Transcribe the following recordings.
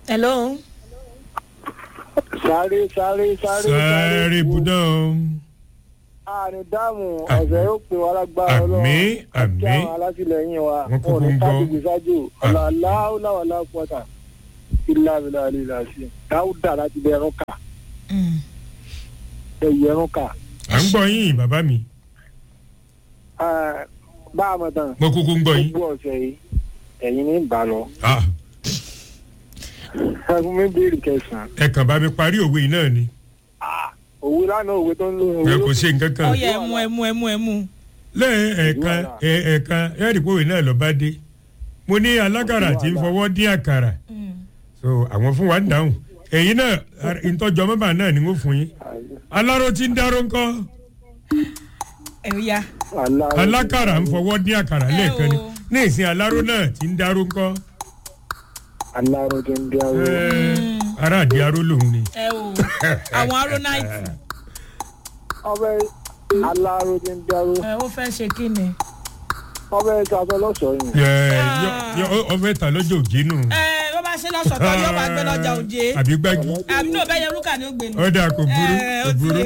hello. sáré sáré sáré sáré ibùdó àárín dáàmú Àmín. ọ̀sẹ̀ yóò pè wá lágbára ọlọ́run Àmín, àti àmín. àwọn alátìlẹyìn wa Wọ́n kúkú wọn ò ní ń gbọ́. sáàjì gbèsájò ọ̀là aláwọ̀láwọ̀lá pọ̀tà ìlàbìlà àlìlà sí dáúdà láti bẹ ẹrún kà Mm. ẹyẹ ẹrún kà à ń gbọ́ yín bàbá mi Ah, bá a mọ̀ tán mo kúkú ń gbọ́ yín. gbogbo ọ̀sẹ̀ yìí ẹ̀yin ní ìbá lọ Ah, ẹkún mi béèrè kẹsàn-án ẹ kàn bá mi parí òwe yìí náà ni òwe lánàá òwe tó ń lò ẹ kò ṣe nǹkan kan. ọyẹ ẹmu ẹmu ẹmu ẹmu. lẹ́yìn ẹ̀ẹ̀kan ẹ̀- ẹ̀ẹ̀kan ẹ̀ẹ́dì pòwe náà lọ bá dé mo ní alákàrà tí ń fọwọ́ dín àkàrà so àwọn fún wa ń dáhùn èyí náà ìtọ́jọ́ mọ́bà náà ni wọ́n fún yín aláró tí ń dáró ńkọ́ ẹ ó yá. alákàrà ń fọwọ́ dín àkàrà Ẹ lẹ́ẹ̀kan ni o. ní ìsìn aláró náà tí ń dáró ńkọ́ aláró tó ń bí aró Ẹ, ará àdí aró lòun ni. ẹ o àwọn arónáìtì ọbẹ̀ aláró tó ń bí aró ẹ ó fẹ́ ṣe kí ni. ọbẹ̀ ìtàfẹ́ lọ́sọ̀ọ́ yìí Ẹ, yọ- yọ- ọfẹ ta lọ́jọ́ òjé nù. ẹ bó bá ṣe lọ́sọ̀tọ̀ yóò bá gbé lọ́jà òjé. àbí gbági àbí náà bẹ́ẹ̀ yẹ rúkà ní ògbé ni. ọ̀dà kò burú Ẹ, kò ó ti burú. lè.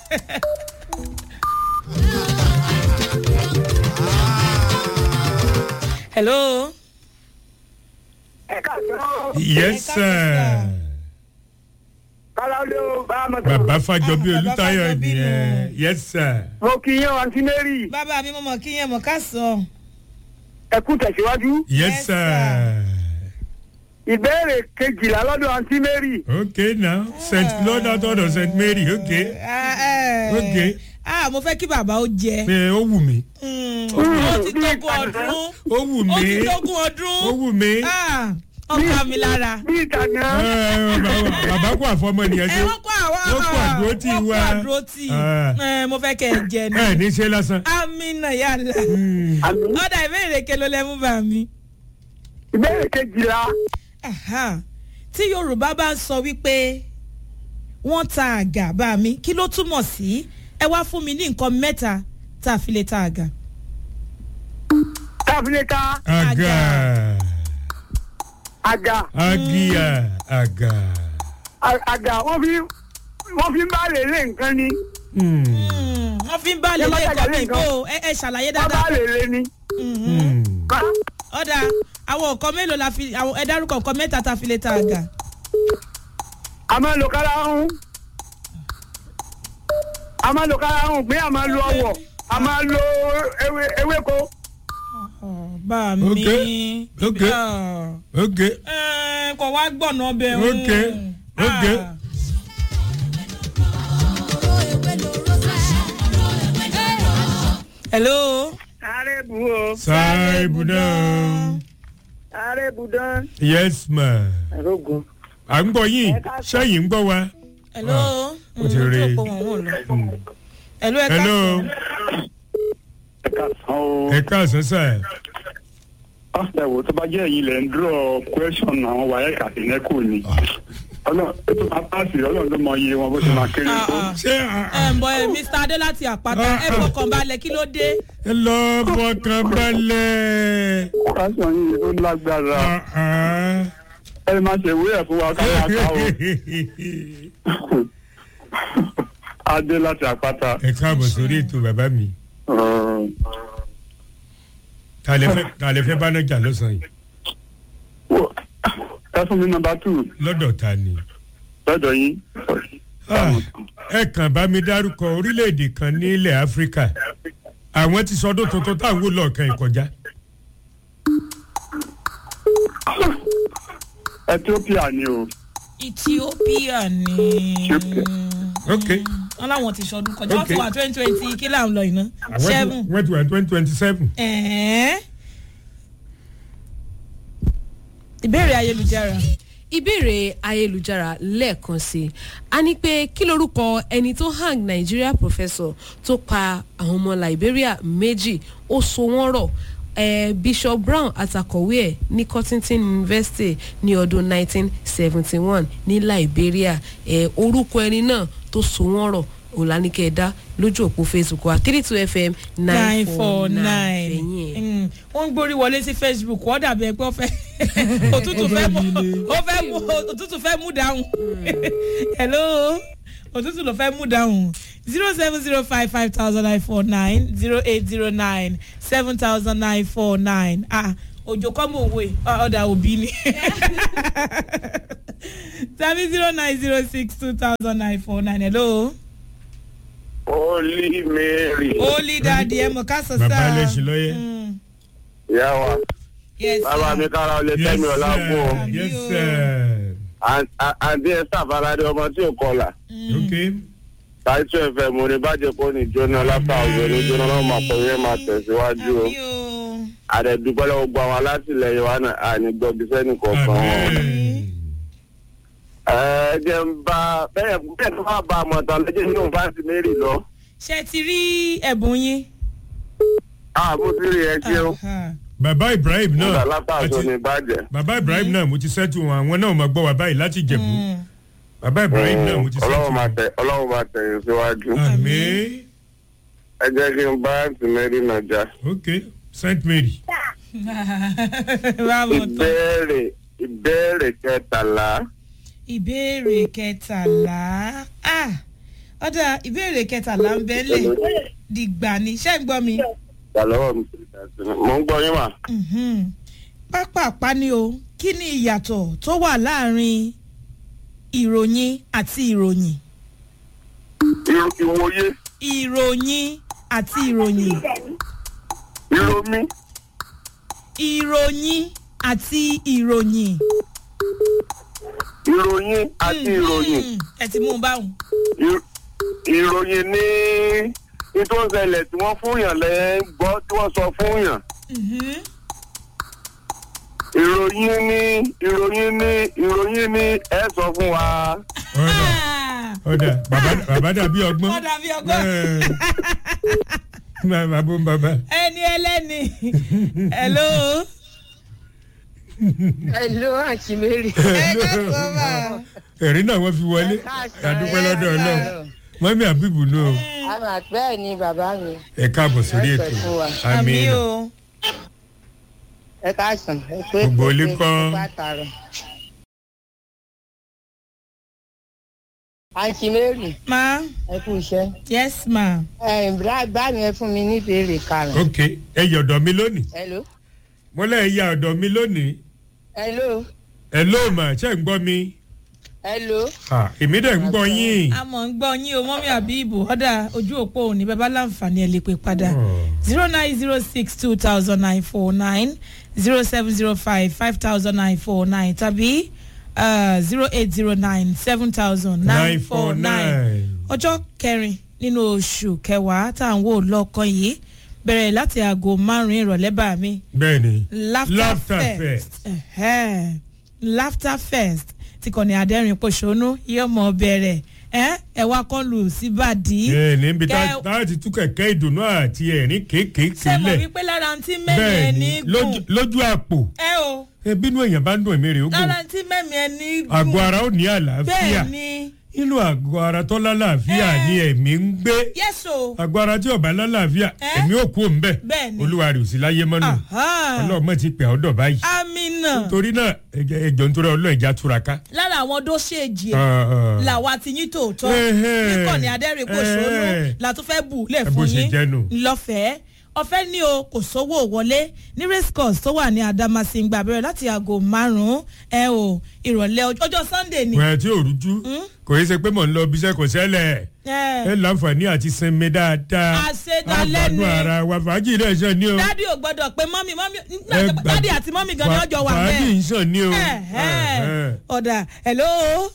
hello. ẹ̀ka sọ́ọ́ yes sir. kálá ló bá a mọ̀ tán. bàbá fàjọbí Ah, bàbá olùtayọ Fájọbí nìyẹn nù. yes sir. mo kì í yan àǹtí mary bàbá mi mo mọ̀ kí yẹn mọ̀ ká sọ. ẹ kú tẹ̀síwájú. yes Yes, sir. ìbéèrè kejìlá lọ́dọ̀ àǹtí mary. okay now st lord out of st mary okay Ah, eh. Okay. ah mo fẹ́ kí bàbá ó jẹ. ẹ ó wù mí Mm, ó ti tógun ọdún. ó wù ó ti mí tógun ó ọdún. wù mí. Ah, ọkà mi lára. bí ìtàgé Ẹ, bàbá- bàbá kó àfọmọ nìyẹn ẹ ṣe wọ́n kó àwa Wọ́n kó àdúrótì wọ́n kó wa. àdúrótì Ah. Ẹ, mo fẹ́ kẹ́ ẹ jẹ ni. ẹ ní ṣe lásán. amina yàrá. Hmm. ọ̀dà ìbéèrè ke ló lẹ́mú bá mi. ìbéèrè kejìlá Aha. tí yorùbá bá ń sọ wípé wọ́n ta àgà bá mi kí ló túmọ̀ sí ẹ wá fún mi ní nǹkan mẹ́ta tá a fi lè ta àgà. tábìlẹ́ta àgà àga àgìyà àgà. à- àga wọ́n fi wọ́n fi ń bá lèlé nǹkan ni Hmm. Hmm, wọ́n fi ń bá lè Ẹ má lè jàjà kọ́ lé mi nǹkan. kó ẹ ẹ ṣàlàyé wọ́n bá dáadáa. lèlé ni. Mhm. Hmm. ọ̀dà àwọn nǹkan mélòó la fi àwọn ẹ dárúkọ nǹkan mẹ́ta tá a fi lè ta àgà. a máa lo kára ń a máa lo kára ń pé a máa lo ọwọ́ a máa lo ewé ewéko. Ọ̀, bá mi. Okay, okay. Ah. okay. Ẹ, kò wá gbọ̀nà ọbẹ̀ ń. Okay, okay. Ah. hello. ààrẹ bù o sáré ibùdó. ààrẹ bù dán. yes ma. àrógùn. à ń gbọ́ yín sẹ́yìn ń gbọ́ wa. hello. ó ti rí i. Mm, ojú òpó wọn ò lọ. hello ẹ hello káàsán. ẹ káàsán sà. ẹ wò tó bá jẹ́ èyí lẹ̀ ń dúró question àwọn wáyé kàtínẹ́kù ni ọlọ́run tó máa pàṣẹ ọlọ́run ló mọ iye wọn bó ṣe máa kéré Ah, tó. ah. ṣé à- ẹ ń bọ ẹ mr adé láti àpáta Ah, ẹ ah. fọkàn balẹ̀ kí ló dé. ẹ lọ fọkàn balẹ̀. question yìí ó lágbára Ah, ah. ẹ má ṣe ìwé ẹ̀ fún wa ká máa ká o adé láti àpáta. ẹ káàbọ̀ sórí ètò bàbá mi. ta lẹ fẹ́- ta lẹ fẹ́ bá náà jà lọ́sàn-án yìí. ẹ fún mi nọmba two lọ́dọ̀ ta ni. lọ́dọ̀ yín. Ah, ẹ kàn bá mi dárúkọ orílẹ̀-èdè kan ní ilẹ̀ áfíríkà àwọn ti sọdún tuntun táwọn wò lọ́ọ̀kan ìkọjá. ethiopia ni o. ethiopia ni. Ethiopia. ok wọn láwọn ti sọdún kọjá wọn ti Okay. wà twenty twenty kí là ń lọ iná. àwọn seven. tí- wọ́n ti wà twenty twenty seven. ẹ̀ẹ́. ìbéèrè ayélujára. ìbéèrè ayélujára lẹ́ẹ̀kan sí i a ní pé kí lorúkọ ẹni tó hang nigeria professor tó pa àwọn ọmọ liberia méjì ó so wọ́n rọ̀ eh, bishop brown àtàkọ̀wé ẹ̀ ní cottington university ní ọdún 1971 ní liberia eh, orúkọ ẹni náà tó so wọ́n rọ̀ òlànìkẹ́ ẹ̀dá lójú òpó facebook wa three two fm nine four nine ẹ̀yìn ẹ̀. Mm, wọ́n ń gbórí wọlé sí facebook wọ́n dàbí ẹ pé ó fẹ́ òtútù fẹ́ mú ó fẹ́ mú òtútù fẹ́ mú dáhùn hello òtútù ló fẹ́ mú dáhùn zero seven zero five five thousand nine four nine zero eight zero nine seven thousand nine four nine ah òjò kọ́ mọ̀ òwe ọ̀dà òbí ni tàbí zero nine zero six two thousand nine four nine hello. Holy Mary. Holy daddy ẹ mọ̀ ká sọ sáà. Bàbá lè ṣe lọ́yẹ̀. Mm, Ìyá wa. yes Bàbá sir. mi kára ọlẹ́ yes tẹ́mi ọ̀la kú o. sir yes sir Àǹtí ẹ sàfaradé ọmọ tí ò kọlà. ok Táìtù ẹ̀fẹ̀ mo ní bàjẹ́ kó ní jóná lápá òjò ní jóná náà máa pọ̀ yẹn máa tẹ̀síwájú o. Àmì o. Àdẹ̀dúpẹ́ lọ́wọ́ gbọ́ àwọn alátìlẹyìn wa náà àní gbọ́bí sẹ́nì kọ̀ọ̀kan wọn. amen Ẹ jẹ́ ń bá bẹ́ẹ̀ bẹ́ẹ̀ tó máa bá àmọ̀ tán lẹ́jẹ̀ nínú fáǹsì Mary lọ. ṣe ti rí ẹ̀bùn yín. Àbó tí rí ẹ ṣeun. Aha. bàbá ibrahim Nígbà náà lápá àjọ ní bàjẹ́. bàbá ibrahim náà mo ti sẹ́tù wọn àwọn náà máa gbọ́ wa báyìí láti jẹ̀bú Mm. bàbá ibrahim náà mo ti sẹ́tù Ọlọ́run máa wọn. tẹ̀ Ọlọ́run máa tẹ̀yìn síwájú. àmín Ẹ jẹ́ kí n bá àǹtí Mary náà já. ok saint mary báwo tán. ìbéèrè ìbéèrè kẹtàlá ìbéèrè kẹtàlá Ah, ọ̀dà ìbéèrè kẹtàlá ń bẹ́lẹ̀ dìgbà ni ṣé ń gbọ́ mi. gbà lọ́wọ́ mi mo ń gbọ́ yín mà. Mhm. pápápá ni o kí ni ìyàtọ̀ tó wà láàrin ìròyìn àti ìròyìn. Irú ìwòye ìròyìn àti ìròyìn. ìròmí ìròyìn àti ìròyìn. ìròyìn àti ìròyìn Mhm. ẹ ti mú un báwọn. Ir- ìròyìn ní ní tó ń ṣẹlẹ̀ tí wọ́n fún yàn lẹ́ ń gbọ́ tí wọ́n sọ fún yàn. Mhm. ìròyìn ní ìròyìn ní ìròyìn ní ẹ sọ fún wa. ọ̀dà Ah, ọ̀dà bàbá bàbá dàbí ọgbọ́n. Ó dàbí ọgbọ́n. Ẹ̀, bàbá bó ń bàbá. ẹni ẹlẹ́ni hello. Hello, Aunty Mary. ẹ ká sọ ma. ẹ̀rí náà wọ́n fi wọlé àdúpẹ́ lọ́dọ̀ ọlọ́run mọ́mí àbíbù nù o Àmà bẹ́ẹ̀ ni bàbá mi. ẹ káàbọ̀ sórí ètò Ẹ fún wa. àmì àmín o. Ẹ káàsán. Ẹ pé Gbogbo ilé kọ́. Bàtàrọ̀. Aunty Mary, ma ẹ kú iṣẹ́. yes ma. Ẹ bá bá mi ẹ fún mi ní ìbéèrè karùn-ún. ok ẹ yẹ ọ̀dọ̀ mi lónìí Hello. mo lẹ́ ẹ yẹ ọ̀dọ̀ mi lónìí Hello. ẹ ló mà ṣe ń gbọ́ mi Hello. Ah, èmi dẹ̀ ń gbọ́ yín a mọ̀ ń gbọ́ yín o mọ́mí àbíbù ọ̀dà ojú òpó òní bàbá láǹfààní ẹ̀ lè pè padà zero nine zero six two thousand nine four nine zero seven zero five five thousand nine four nine tàbí zero eight zero nine seven thousand nine four nine ọjọ́ kẹrin nínú oṣù kẹwàá tá à ń wò lọ́kàn yìí bẹ̀rẹ̀ láti aago márùn-ún ìrọ̀lẹ́ bá mi bẹ́ẹ̀ ni laughter, Laughter fest, Fest. Ẹ̀hẹ́. laughter fest tí kò ní adẹ́rìn pòṣónú yóò mọ̀ bẹ̀rẹ̀ ẹ ẹ wá kọ́ lù síbàdí. ẹ níbi Kẹ- tá a ti tú kẹ̀kẹ́ ìdùnnú àti ẹ̀rín kéékèèké ṣé mo lẹ̀ wí pé lára tí mẹ́mi bẹ́ẹ̀ ẹni ni gùn lójú- lójú àpò ẹ o ẹ bínú èèyàn bá ń dùn èmi rè ó gùn lára tí mẹ́mi ẹni gùn àgọ́ ara ó ní àlàáfíà bẹ́ẹ̀ ni inú àgọ́ ara tó lálàáfíà Ẹ. ni ẹ̀mí ń gbé yẹ́sò àgọ́ ara tí ọ̀bá lálàáfíà Ẹ. ẹ̀mí ò kú òun bẹ́ẹ̀ bẹ́ẹ̀ ni olúwa rẹ̀ ò sí láyé mọ́nù ọlọ́mọ ti pè ọ́ dọ̀ báyìí amina torí náà ẹjẹ- ẹjọ́ nítorí ọlọ́ọ̀ ìjà túraká. lára àwọn dóṣèjì ẹ̀ Ah, ah. làwa ti yín tòótọ́ Ẹhẹ́. níkànnì adẹ́rìn pòṣónú Ẹhẹ́. la tún fẹ́ bù lẹ̀ Ẹ bó fún ṣe yín jẹ́nu. lọ́fẹ̀ẹ́ ọ̀fẹ́ ní o kò sówó wọlé ní race course tó wà ní adamasingba bẹ̀rẹ̀ láti aago márùn-ún ẹ o ìrọ̀lẹ́ ọjọ́- ọjọ́ sunday ni. wẹ́n tí ò rújú kò yẹ ṣe pé mò ń lọ ibiṣẹ́ kò ṣẹlẹ̀ ẹ ẹ láǹfààní àti sinmi dáadáa Àṣedalẹ́ ni. àgbàdo ara wa fàájì náà ṣàn ní o. dádì ò gbọ́dọ̀ pé mọ́mì mọ́mì Ẹ nígbà tó- gbà- dádì àti mọ́mì gan ni Fà- ọjọ́ wà fàájì bẹ́ẹ̀. ń ṣàn ní o. Ẹ̀hẹ́. Ẹ̀hẹ́. ọ̀dà hello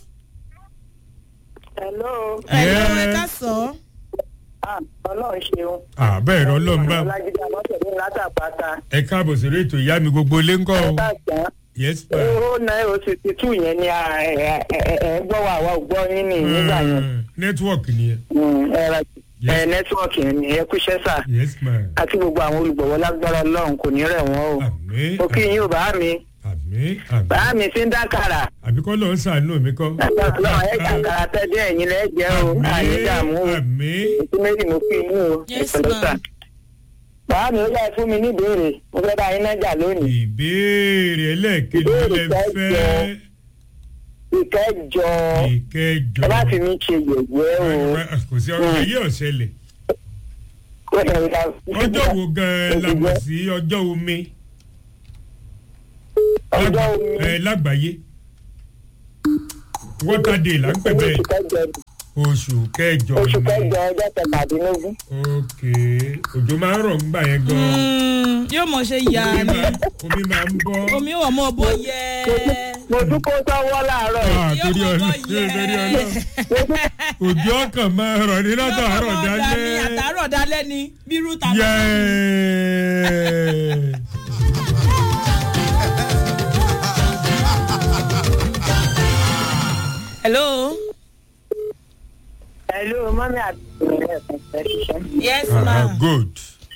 hello. hello ẹ Yes. ká sọ. ọlọ́run ṣeun. àbẹ́ ẹ̀rọ ọlọ́run bá ọlájídé àmọ́tẹ̀lé látàpáta. ẹ káàbọ̀ sí ètò ìyá mi gbogbo ilé ńkọ́ o. káàkiri yes pa. owó náírà sixty two yẹn ni a- ẹ ẹ- ẹ- ẹ gbọ́ wa àwa ò gbọ́ yín ní nígbà yẹn. nẹ́tíwọ̀kì nìyẹn. Mm, ẹ ra- Yes. ẹ nẹ́tíwọ̀kì yẹn ni ẹ kúṣẹ́ sà. yes ma. àti gbogbo àwọn olùgbọ̀wọ́ lágbára ọlọ́run kò ní rẹ̀ wọ́n o. àmì mo kí yín ò bá mi. àmì àmì. bá mi ti ń dákàrà. àbíkọ́ lọ́ọ́ sàánú mi kọ́. lágbára ọlọ́run ẹ̀ jàkàrà tẹ́lẹ̀ ẹ̀yin lẹ́ jẹ́ o. àní dààmú o. àmì ètò méjì mo kí yín o. Yes, ẹ pẹ̀lẹ́ ma'am. sà. bàá mi ó yá ẹ fún mi ní ìbéèrè mo fẹ́ bá yín nájà lónìí. ìbéèrè ẹlẹ́ẹ̀kejì ló lẹ fẹ́ ìkẹjọ ìkẹjọ ẹ bá fi mí ṣe yẹ̀yẹ́ o. kò sí ọ̀rọ̀ ayé ọ̀sẹ̀lẹ̀ ọjọ́ wo gan-an la mọ̀ sí ọjọ́ omi ọjọ́ omi ẹ lágbàáyé water day là ń pè bẹ́ẹ̀ oṣù kẹjọ oṣù kẹjọ oṣù ni kẹjọ ọjọ́ kẹtàdínlógún. ok òjò máa ń rọ̀ ńgbà yẹn gan-an Mm, yóò mọ̀ ṣe yà omi ni máa omi máa ń bọ́ omi wọ̀ mọ́ bó yẹ. mo dúpọ́ sọ́wọ́ láàárọ̀ yìí. Ah, yóò torí mọ̀ bó ọlọ́ yẹ. torí ọlọ́ òjò ọkàn máa rọ̀ ní látàárọ̀ Yóò mọ̀ dání, dálẹ́ àtàárọ̀ dálẹ́ ni bírú tàbí. yẹ́ẹ̀. hello. Hello, mọ́mí àti ìrẹ̀lẹ̀ ẹ̀sẹ̀ ṣiṣẹ́. yes Ah, ma. good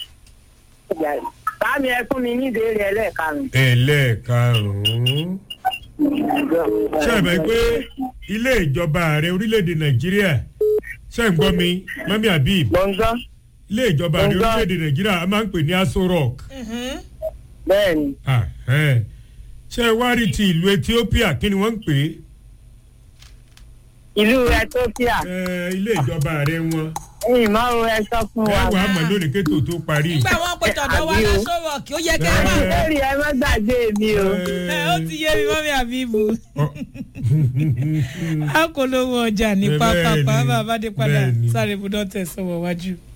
Báàmì ẹ fún mi ní ìbéèrè ẹlẹ́ẹ̀karùn-ún. ẹlẹ́ẹ̀karùn-ún. ṣé ẹ mọ̀ pé ilé ìjọba ààrẹ orílẹ̀-èdè nàìjíríà ṣé ń gbọ́ mi mami habib Gbọ̀ngàn ilé ìjọba ààrẹ Gbọ̀ngàn. orílẹ̀-èdè nàìjíríà a máa ń pè ní aso rock Mhm. bẹ́ẹ̀ ni. Ah, eh. ṣé ẹ wá rí ti ìlú ethiopia kí ni wọ́n ń pè Ìlú Ethiopia. é Eh, ilé ìjọba ààrẹ wọn Ẹ̀yìn máa ń ẹ sọ fún ẹ wa. wà á mọ̀ lónìí kétò tó parí. nígbà wọn pe tọ̀dọ̀ wa Àbí o. lásọ̀rọ̀ kí ó yẹ kẹ́ ẹ máa. Eh. Lórí ẹ má gbàgbé mi o. ẹ ó ti yé mi mọ́mí àbíbù. Ọ- a kò lówó ọjà ní Bẹ́ẹ̀ pápá ni, bàbá bá dé padà bẹ́ẹ̀ ni. sáré ibùdó tẹ̀sán wọ̀ wájú.